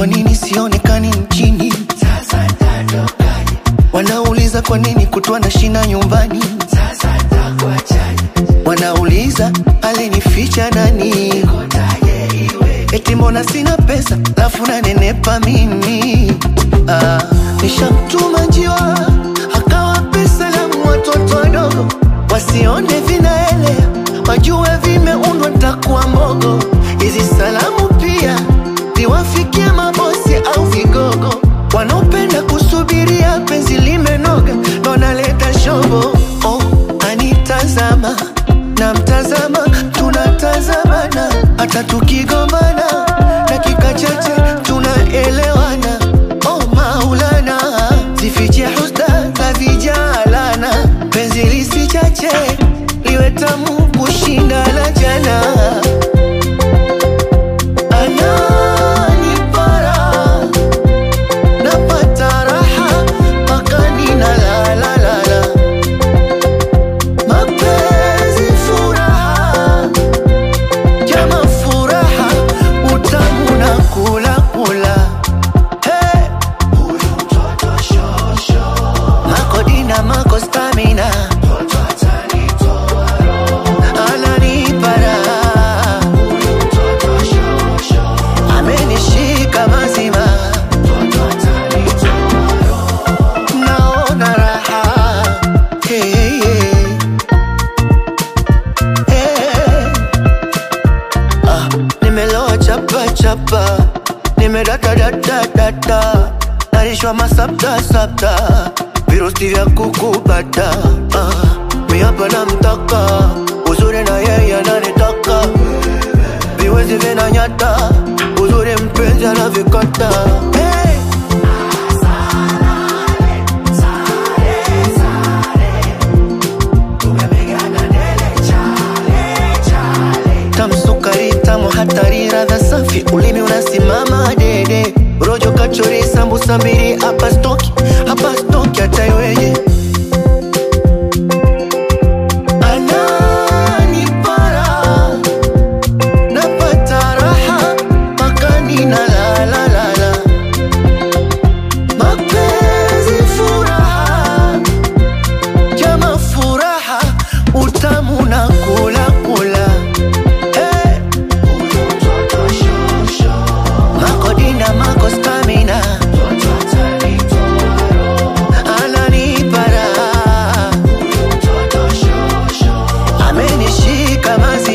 kwa nini sionekani nchini? Wanauliza kwa nini kutwa na shina nyumbani? Wanauliza alinificha nani? Eti mbona sina pesa lafu nanenepa mimi? Ah, nishamtuma njiwa akawa pesa la watoto wadogo wasione vinaelea, wajue vimeundwa ntakuwa mbogo. Hizi salamu pia ziwafikie mabosi au vigogo wanaopenda kusubiria penzi limenoga, ndo naleta shobo. Oh, anitazama na mtazama, tunatazamana hata tukigombana, dakika chache tunaelewana. Oh Maulana, zifiche husda za vijalana, penzi lisichache liwe tamu kushinda la jana. Ananipara napata raha mpaka ninalalalala. Mapenzi furaha, jama furaha, utamu na kula kula. Hey! Makodina mako stamina ananipara amenishika mazima naona raha hey, hey. Hey. Ah, nimeloa chapa chapa nimedata data data narishwa masapta sapta virusi vya kukupata ah, miapa na mtaka uzuri na yeye ananitaka viwezi vinanyata uzuri mpenzi anavikata hey. tamsukari tamu hatari radha safi ulimi unasimama dede rojo kachori sambusa mbili hapa stoki hapa stoki hata iweje Ananipara, napata raha mpaka ninalalalala. Mapenzi furaha, jama furaha, utamu na kula kula. Hey! Makodina mako stamina ananipara amenishika mazi